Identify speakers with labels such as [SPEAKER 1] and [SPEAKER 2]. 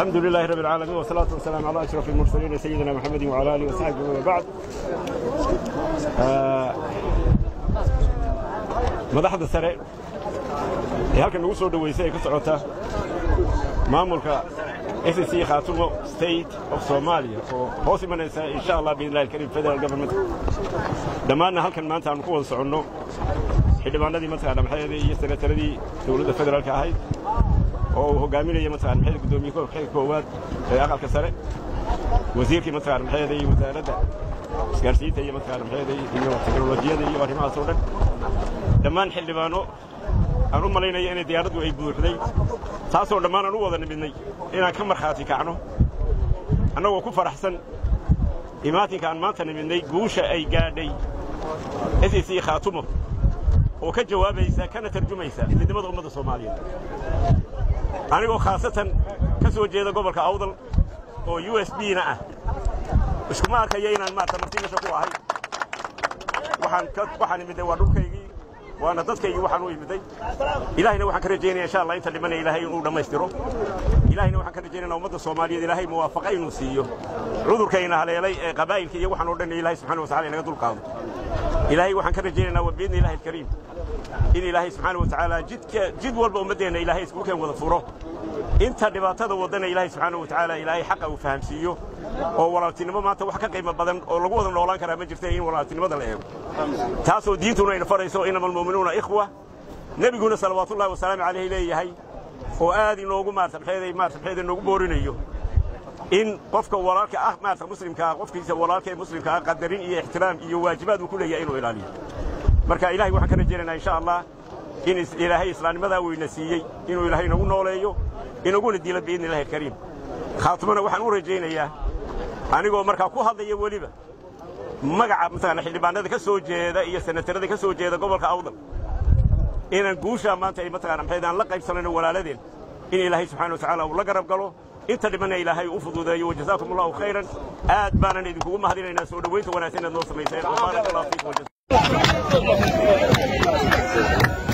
[SPEAKER 1] الحمد لله رب العالمين والصلاة والسلام على أشرف المرسلين سيدنا محمد وعلى آله وصحبه وبعد آه، madaxda sare ee halkan nagu soo dhoweysay ay ku socotaa maamulka s c khaatumo state of somalia oo hoos imanaysa insha allah biidnillahi alkariim federal government dhammaanna halkan maanta aanu ku wada soconno xildhibaanadii mataqaana maxayade iyo senataradii dowladda federaalka ahayd oo uu hogaaminaya mataqana maxayade guddoomiye xilka koowaad ee aqalka sare wasiirkii mataqana maxayade iyo wasaaradda isgaarsiinta iyo mataqana maxayade iyo teknolojiyada iyo arrimahaas oo dhan dhammaan xildhibaano aan u malaynaya inay diyaaraddu ay buuxday taasoo dhammaan aan u wada nimidnay inaan ka markhaati kacno annagoo ku faraxsan imaatinka aan maanta nimidnay guusha ay gaadhay s c khaatumo oo ka jawaabaysa kana tarjumaysa midnimada ummadda soomaaliyeed anigoo khaasatan ka soo jeeda gobolka awdal oo u s b na ah iskuma arkaya inaan maarta marti meesha ku ahay waxaan ka waxaan imidnay waa dhulkaygii waana dadkaygii waxaan u imiday ilaahayna waxaan ka rajaynaya insha allah inta dhimanaya ilaahay inuu dhammaystiro ilaahayna waxaan ka rajaynayna ummadda soomaaliyeed ilaahay muwaafaqa inuu siiyo cudurkayna haleelay ee qabaa'ilka iyo waxaan oo dhan ilaahay subxana wa tacala inaga dulqaado ilaahay waxaan ka rajaynaynaa wa biidni ilahi alkariim in ilaahay subxaana wa tacaala jidka jid walba ummaddeenna ilaahay iskuulkeen wada furo inta dhibaatada wadana ilaahay subxaana wa tacaala ilaahay xaqa uu fahamsiiyo oo walaaltinimo maanta wax ka qiimo badan oo lagu wada noolaan karaa ma jirta in walaaltinimada la eego taasoo diintuna ayna farayso inama almu'minuuna ikhwa nebiguna salawaatullahi wasalaamu calayhi leeyahay oo aad inoogu maarta maxeeday maarta maxeeday noogu boorinayo in qofka walaalka ah maarta muslimka ah qofkiisa walaalka ee muslimka ah qadarin iyo ixtiraam iyo waajibaad uu ku leeyahay inuu ilaaliyo marka ilaahay waxaan ka rajaynaynaa insha allah in ilaahay islaamnimadaa weyna siiyey inuu ilaahay nagu nooleeyo inaguna dilo biidni illahi alkariim khaatimana waxaan u rajaynayaa anigoo markaa ku hadlaya weliba magaca mataqaana xildhibaanada ka soo jeeda iyo senatarada ka soo jeeda gobolka awdal inaan guushaa maanta ay mataqaana maxayd aan la qaybsanayno walaaladeen in ilaahay subxaana wa tacaala uu la garab galo inta dhimana ilaahay u fududeeyo wajazaakum allahu khayran aad baanan idinkugu mahadinaynaa soo dhowaynta wanaagsan inaad noo samayseen wabaarak allahu fiikum